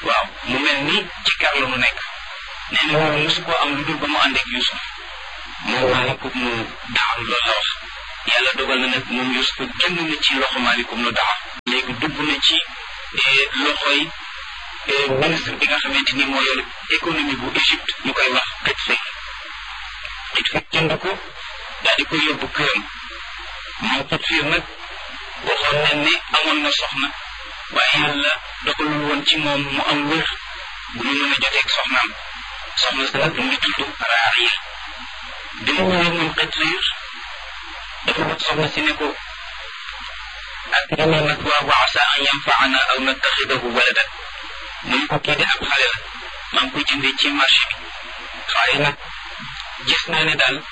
waaw mu mel ni ci kar la mu nekk nee na moom mosu koo am lu dul ba mu ànd ak Yusuf moom maalikum nu daaru loolu la wax yàlla dogal na nag moom Yusuf génn na ci loxo maalikum nu daar léegi dugg na ci loxoy ministre bi nga xamante ni moo yor économie bu Égypte ñu koy wax xëj fekk xëj fekk jënd ko daal di koy yóbbu këram moom xëj fiir nag waxoon nañ ne amoon na soxna waaye yàlla dogalul woon ci moom mu am wér bu mu mën a joteeg soxnaam soxna sa nag mu ngi tudd Raariya bi mu ñëwee moom xëj fiir dafa wax soxna si ne ko akrimi mathwaahu wa asa an yanfaana aw nattaxidahu waladan mu ne ko kii de ab xale la maa ngi ko jëndee ci marché bi waaye nag gis naa ne daal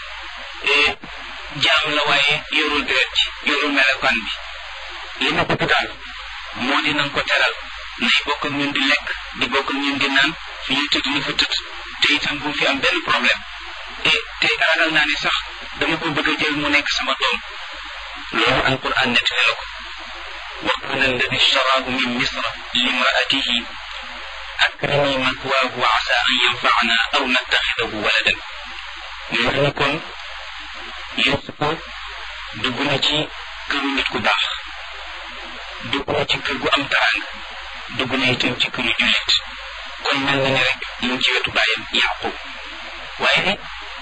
jaam la waaye yorul deret ci yorul melokaan bi li ma bëgg daal moo di nañ ko teral nay bokk ak ñun di lekk di bokk ak ñun di naan fi ñu tëdd ni fa tëdd te itam bu fi am benn problème te te ragal naa ne sax dama ko bëgg a jël mu nekk sama doom loolu alquran nettali la ko wa qala alladi ishtaraahu min misra limraatihi akrimi mathwaahu wa asa an yanfaana aw nattaxidahu waladan mu wax ni kon Yuusufa dugg na ci këru nit ku baax dugg na ci kër gu am taraanga dugg na itam ci këru jullit kon mel na ni rek mu ngi ci wetu bàyyam Yaqub waaye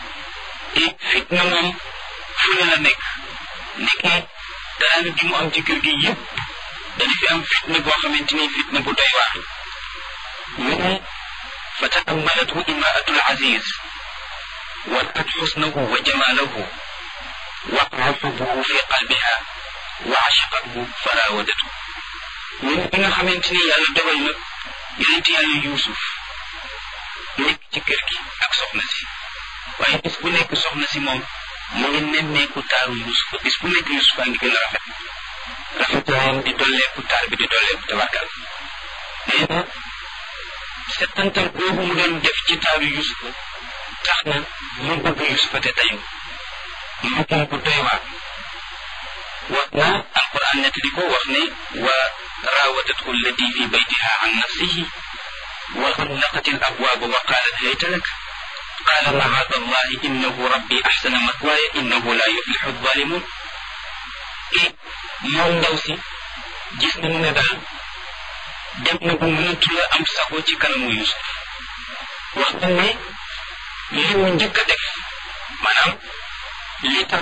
fitna moom fu ne la nekk nekkee taraanga gi mu am ci kër gi yëpp dana fi am fitna boo xamante ni fitna bu doy waar ñu ne fa taammalathu imraatul aziz ورأت حسنه وجماله وقع حبه في قلبها وعشقته فراودته من بنا خمنتني يالا دوال نك يونت يالا يوسف nekk ci kër gi ak soxna si waaye bis bu nekk soxna si moom mu ngi nemmeeku taaru Yuusuf bis bu nekk Yuusuf a ngi gën a rafet rafetaayam di dolleeku taar bi di dolleeku tabarkal nee na settantal boobu mu doon def ci taaru Yuusuf tax na mu bëgg Yusufa te tayu mu ko bu doy waar wax na alquran nettali ko wax ne wa raawadathu allati fi baytiha an nafsihi wa xallaqat al abwaaba wa qaalat hayta lak qaala macaada allahi innahu rabbi axsana matwaaya innahu la yuflixu alzalimun e moom ndaw si gis nañu ne daal dem na bu mënatu la am sago ci kanamu Yusuf wax na ne li mu njëkk a def maanaam li tax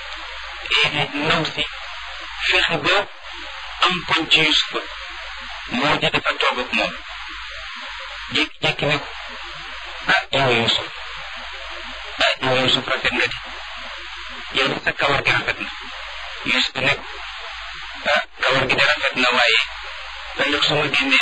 ndaw si fexe ba am poñ ci Yusufa moo di dafa toog ak moom jékki-jékki ne ko ah yow Yusuf ah yow Yusuf rafet nga di yow de sa kawar gi rafet na Yusuf ne ko ah kawar gi de rafet na waaye ëllëg su ma génnee